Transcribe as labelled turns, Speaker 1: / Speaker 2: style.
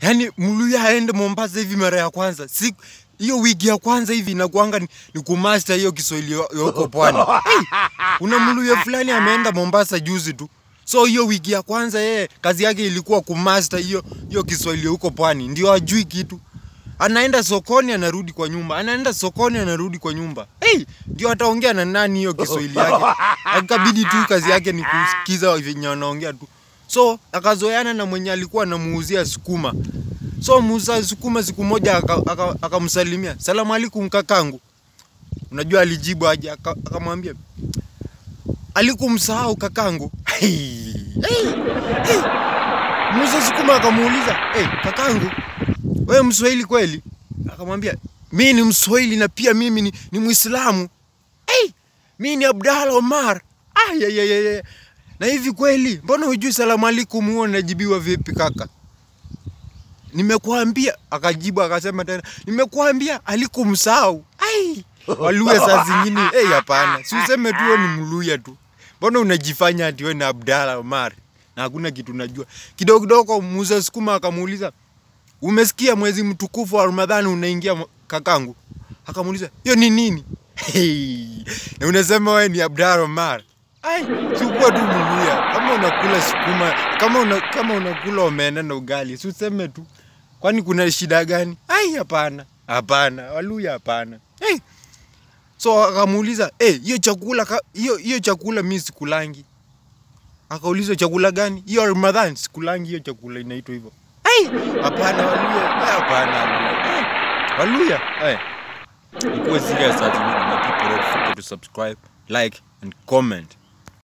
Speaker 1: Yaani Mluya aende Mombasa hivi mara ya kwanza. Si hiyo wiki ya kwanza hivi inakuanga ni, ni kumaster hiyo Kiswahili yo- yoko pwani. Hey, kuna Mluya fulani ameenda Mombasa juzi tu. So hiyo wiki ya kwanza yeye kazi yake ilikuwa kumaster hiyo hiyo Kiswahili huko pwani. Ndio ajui kitu. Anaenda sokoni anarudi kwa nyumba. Anaenda sokoni anarudi kwa nyumba. Hey, ndio ataongea na nani hiyo Kiswahili yake. Akabidi tu kazi yake ni kusikiza venye wanaongea tu. So akazoeana na mwenye alikuwa anamuuzia sukuma. So muuza sukuma siku moja akamsalimia aka, aka akamsalimia, salamu alaikum kakangu. Unajua alijibu aje? Aka- Akamwambia alikumsahau kakangu. Hey, hey, hey. Muuza sukuma akamuuliza hey, kakangu, wewe Mswahili kweli? Akamwambia mi ni Mswahili na pia mimi ni, ni Muislamu. Hey, mi ni Abdalla Omar. Ah, ya, ya, ya, ya. Na hivi kweli, mbona hujui salamu alaikum huo najibiwa vipi kaka? Nimekuambia, akajibu akasema tena, nimekuambia alikumsahau. Ai, Waluya saa zingine, eh, hapana. Si useme tu wewe ni Mluya tu. Mbona unajifanya ati wewe ni Abdalla Omar? Na hakuna kitu unajua. Kidogo kidogo muuza sukuma akamuuliza, umesikia mwezi mtukufu wa Ramadhani unaingia mwa- kakangu? Akamuuliza, hiyo ni nini? Hey, na unasema wewe ni Abdalla Omar. Ai, chukua tu Mluya. Kama unakula sukuma, kama una, kama unakula omena na ugali, si useme tu. Kwani kuna shida gani? Ai, hapana. Hapana, Waluya hapana. Hey. So akamuuliza, "Eh, hiyo chakula ka- hiyo hiyo chakula mimi sikulangi." Akaulizwa chakula gani? Hiyo Ramadhan sikulangi hiyo chakula inaitwa hivyo. Ai, hapana Waluya. Eh, hapana Waluya. Eh, Waluya. Eh. Ikuwe serious as you know, my people don't forget to subscribe, like and comment.